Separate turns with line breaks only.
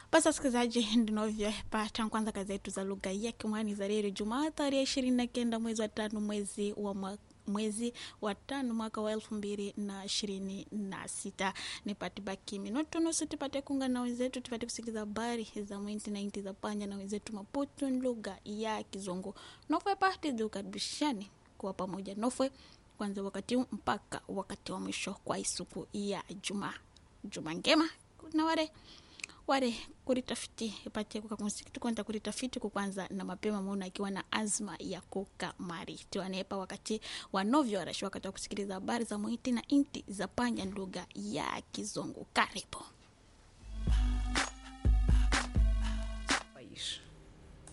Basi wasikilizaji, ndinovyopata kwanza kazi yetu za lugha ya Kimwani za leo Jumaa tarehe ishirini na kenda mwezi wa tano mwezi wa mwaka mwezi wa tano mwaka wa elfu mbili na ishirini na sita nipate baki minuto nusu tupate kuungana na wenzetu tupate kusikiliza habari za mwinti na inti za panya na wenzetu Maputo lugha ya Kizungu nofwe pati ziukaribishani kuwa pamoja nofwe kwanza wakati huu mpaka wakati wa mwisho kwa isuku ya Jumaa. Juma ngema na wale wale kulitafiti ipate kukakumsiki tukwenda kulitafiti kukwanza na mapema muna akiwa na azma ya kukamari tiwanepa wakati wanovyo arashi wakati wa kusikiliza habari za mwiti na inti za panya lugha ya Kizungu. Karibu
país.